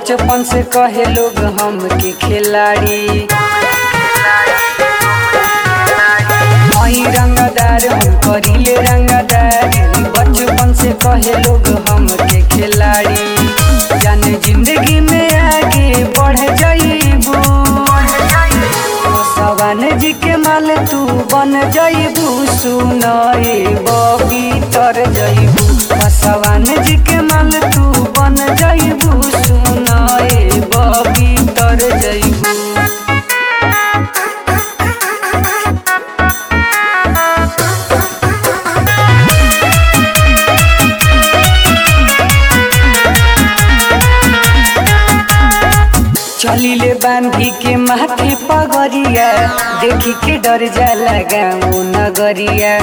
बचपन से कहे लोग हम के खिलाड़ी आई रंगदार हम करीले रंगदारी बचपन से कहे लोग हम के खिलाड़ी जाने जिंदगी में आगे बढ़ जाइबू सवान जी के माल तू बन जाइबू सुनाए बबी तर जाइबू सवान जी के माल तू बन जाइबू सुनाए बबी तर जाइबू चलिले बांधी के माथे पगरिया देखी के डर जाला गाँव नगरिया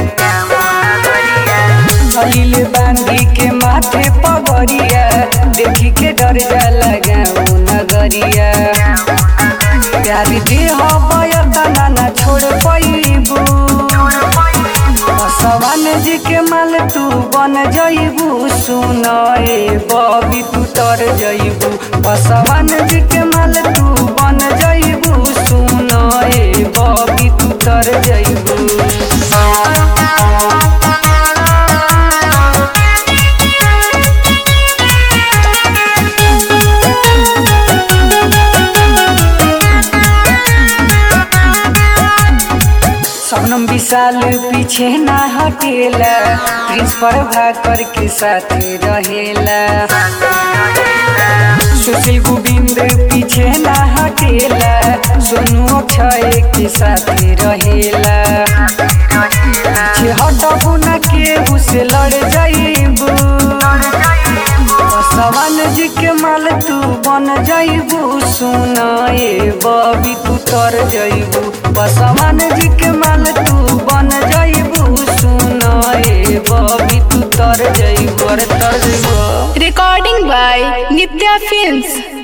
चलिले बांधी के माथे पगरिया देखी के डर जाला गाँव नगरिया प्यार देह बयतना ना छोड़ पैबू सवान जी के माल तू बन जइबू सुनाए बबी तू तर जइबू सवान जी के माल तू बन जइबू सुनाए बबी तू तर जइबू सपनम विशाल पीछे ना हटेला प्रिंस पर भाकर के साथ रहेला सुशील गोविंद पीछे ना हटेला सोनू अक्षय के साथ रहेला पीछे हटबू ना केहू से लड़ जाइबू सवान जी के माल तू बन जाइबू सुनाए बबी तू तर जाइबू बसवान जी के माल तू बन जाइबू सुनाए बबी तू तर जाइबू अरे तर जाइबू Recording by Nitya Films.